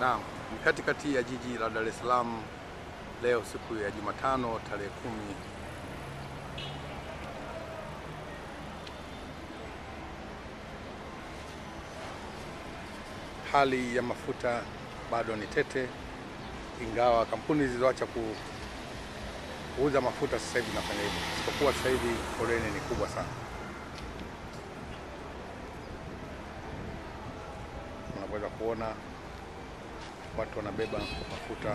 Naam, ni katikati ya jiji la Dar es Salaam leo siku ya Jumatano tarehe kumi hali ya mafuta bado ni tete, ingawa kampuni zilizoacha ku, kuuza mafuta sasa hivi nafanya hivyo, isipokuwa sasa hivi foleni ni kubwa sana. Unaweza kuona watu wanabeba mafuta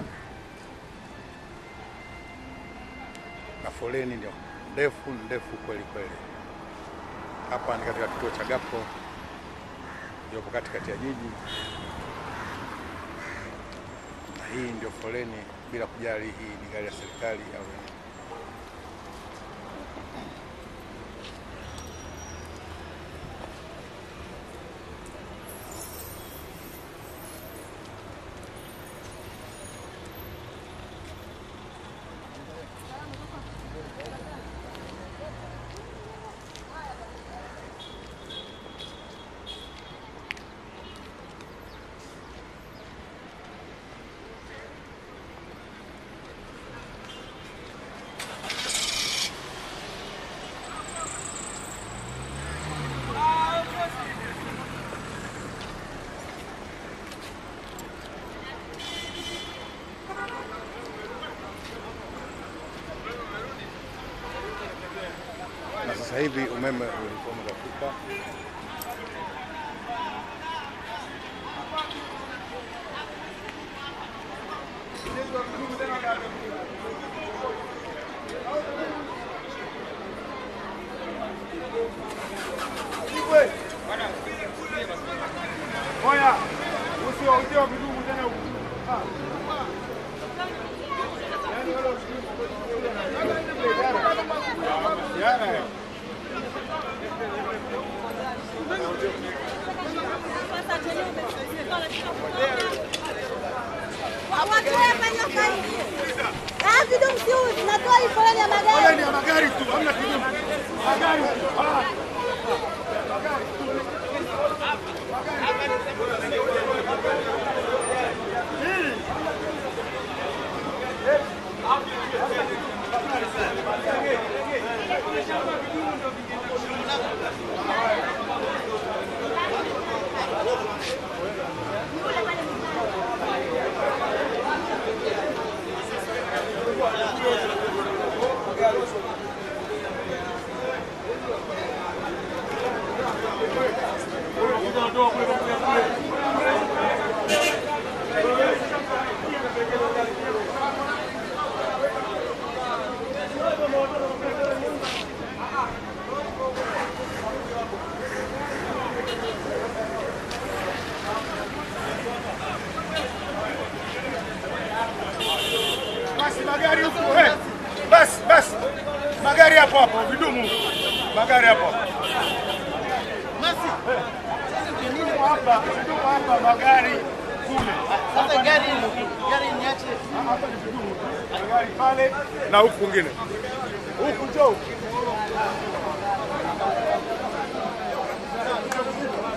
na foleni ndio ndefu ndefu kweli kweli. Hapa ni katika kituo cha Gapo iliyopo katikati ya jiji, na hii ndio foleni, bila kujali hii ni gari ya serikali au nini. na sasa hivi umeme ulikuwa umefika. Oya, usiwaujie vidumu tena huku. Yana. Vidumu si tunatoa hii foleni ya magari. Foleni ya magari tu, hamna kidumu. Magari tu. Ah. Basi magari huku. Eh. Basi, basi. Magari hapo hapo, vidumu. Magari hapo. Basi. Vidumu hapa, vidumu hapa, magari kule. Sasa gari gari niache. Hapa ni vidumu. Magari pale na huku kwingine. Huku njoo.